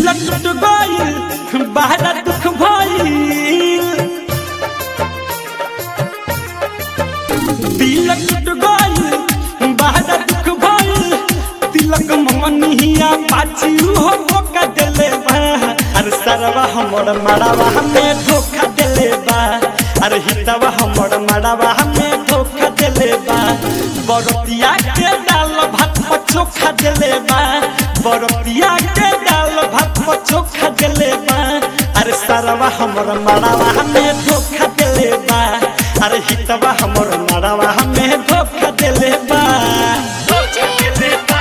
दिल टूट गइल बड़ा दुख भइल दिल टूट गइल बड़ा दुख भइल तिलक मनिया पाछी हो धोखा देले बा अरे सरवा हमर मड़ावा हमें धोखा देले बा अरे हितवा हमर मड़ावा हमें धोखा देले बा बरतिया के डाल भात पर चोखा देले बा बरतिया के डाल भात पर चोखा देले बा अरे सरवा हमर मड़ावा हमें धोखा देले बा अरे हितवा हमर मड़ावा हमें धोखा देले बा धोखा देले बा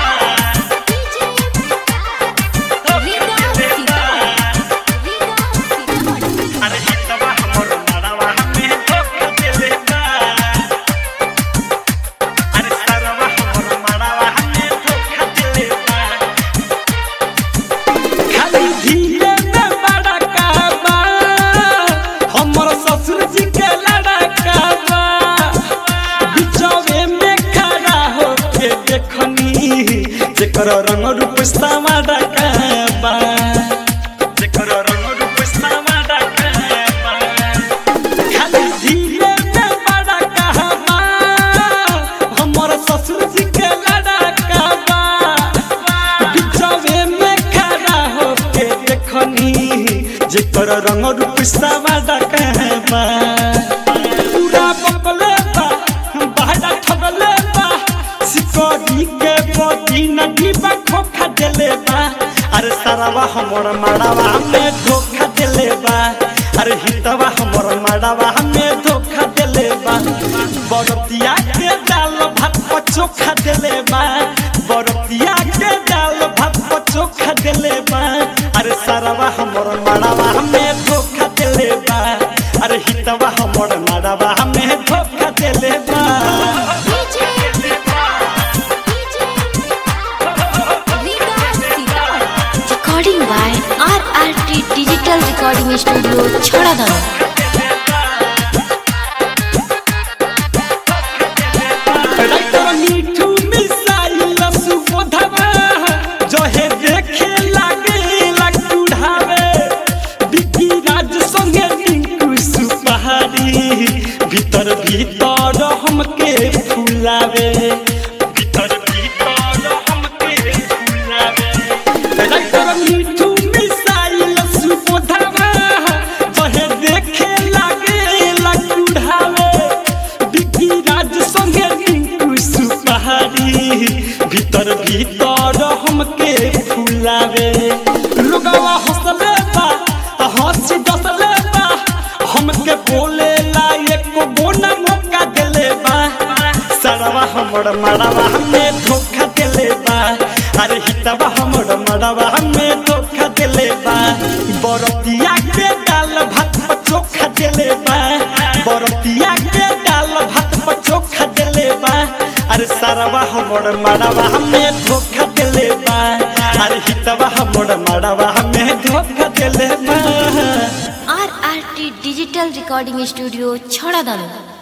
अरे हितवा हमर मड़ावा हमें धोखा देले बा अरे सरवा हमर मड़ावा हमें धोखा देले बा खाली धीरे में बड़ा काबा हमर ससुर जी के लड़का बा बिचौवे में खड़ा होके देखनी जेकर रंग रूप सामा डकाबा जेकर रंग रूप सामा डकाबा खाली धीरे में बड़ा कहबा हमर ससुर जी के लड़का बा बिचवे में खड़ा होके देखनी जेकर रंग रूप सावा कहबा पूरा बकले बा बहरा ठगले बा सिकोड़ी के बोदी नदी बा खोखा देले बा अरे सारावा हमर माड़ावा में धोखा देले बा अरे हितवा हमर माड़ावा में धोखा देले बा बरतिया के दाल भात पर चोखा देले बा बरतिया के दाल भात पर चोखा देले बा अरे सारावा हमर माड़ावा में धोखा देले बा अरे हितवा हमर माड़ावा में धोखा देले बा Recording by RRT Digital Recording Studio, Chhadadana. Writer Mithu missile सुबोधवा जहे देखे लागे लकुढ़ावे बिकी राज संगे टिंकू सुपहारी भीतर भीतर हमके फुलावे भीतर भीतर हमके फुलावे राइटर मीठू मिसाइल सुबोधवा जहे देखे लागे लकुढ़ावे बिकी राज संगे टिंकू सुपहारी भीतर भीतर हमके फुलावे लोगवा हंसले बा हंसी डसले बा हमके बोले ला एको बोना मौका देले बा सरवा हमर मड़वा हमें धोखा देले बा अरे हितवा हमर मड़वा हमें धोखा देले बा बरतिया के डाल भात पर चोखा देले बा बरतिया के डाल भात पर चोखा देले बा अरे सरवा हमर मड़वा हमें धोखा देले बा अरे हितवा हमर मड़वा हमें धोखा देले बा RRT Digital Recording Studio, Chhadadana.